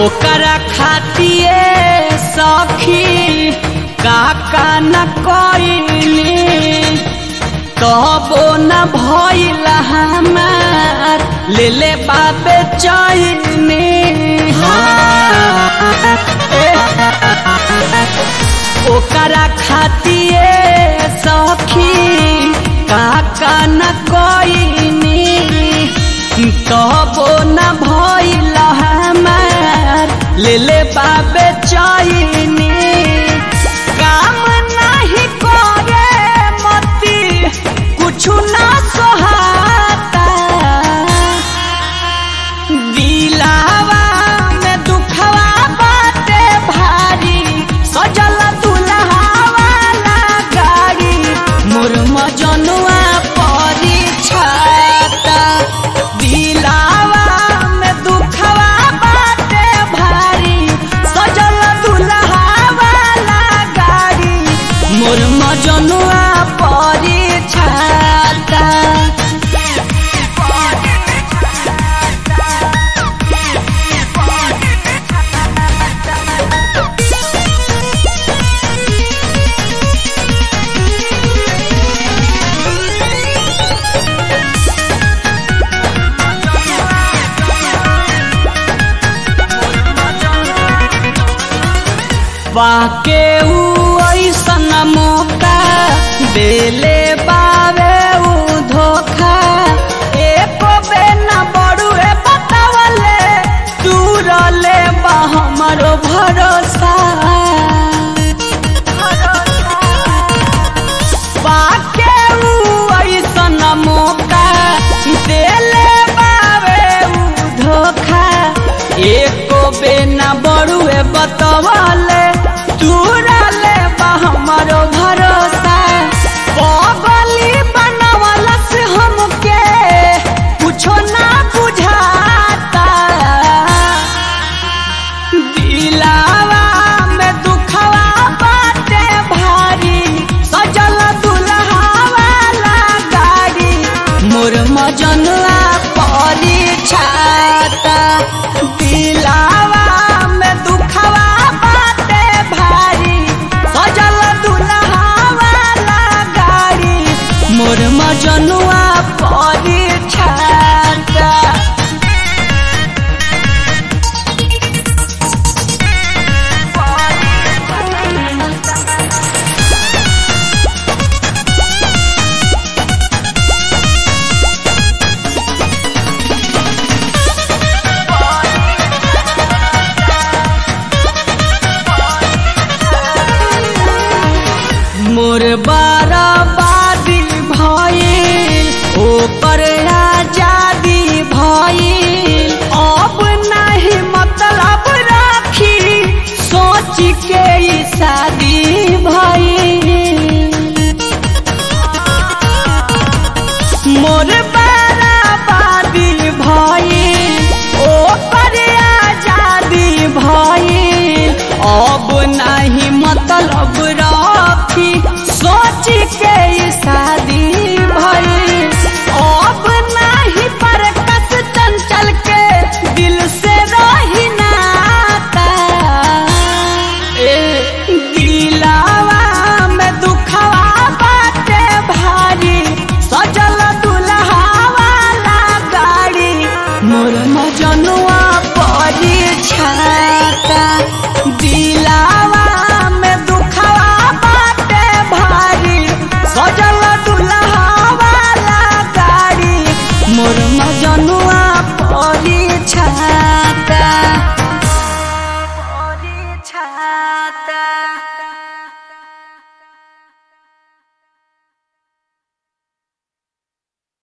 ओकरा खातिए सखी काका न कइली तबो न भइल हमार ले ले बाबे चैनी ओकरा खातिए सखी काका न कइनी तबो न भइल हमार ले ले बाबे चैनी काम नाही करे मती कुछु ना सोहाता दिलावा में दुखवा बाटे भारी सजल दुल्हावा ला गाड़ी मोर मजनुआ परी छाता दिलावा में दुखवा बाटे भारी सजल दुल्हावा ला गाड़ी मोर मजनुआ परी छाता वाके ऊ ऐसन मौका देले बावे ऊ धोखा एको बे न बड़ुए बतावले दूरले बा हमरो भरोसा वाके ऊ ऐसन मौका देले बावे ऊ धोखा एको बे न बड़ुए बतवले दूरले बा हमरो भरोसा बगली बनवला से हमके कुछो ना बुझाता दिलावा में दुखवा बाटे भारी सजल दुल्हावा ला गाड़ी मोर मजनुआ परी छाता दिलावा में दुखवा बाटे भारी सजल दुल्हावा ला गाड़ी मोर मजनुआ परी छाता मोर बराबादी भइल ओकर आजादी भइल अब नहीं मतलब राखी सोच के ई शादी भइल मोर बराबादी भइल ओकर आजादी भइल अब नहीं मतलब राखी सोच के ई शादी भइल अब नहीं पर कस चंचल के दिल से रही नाता ए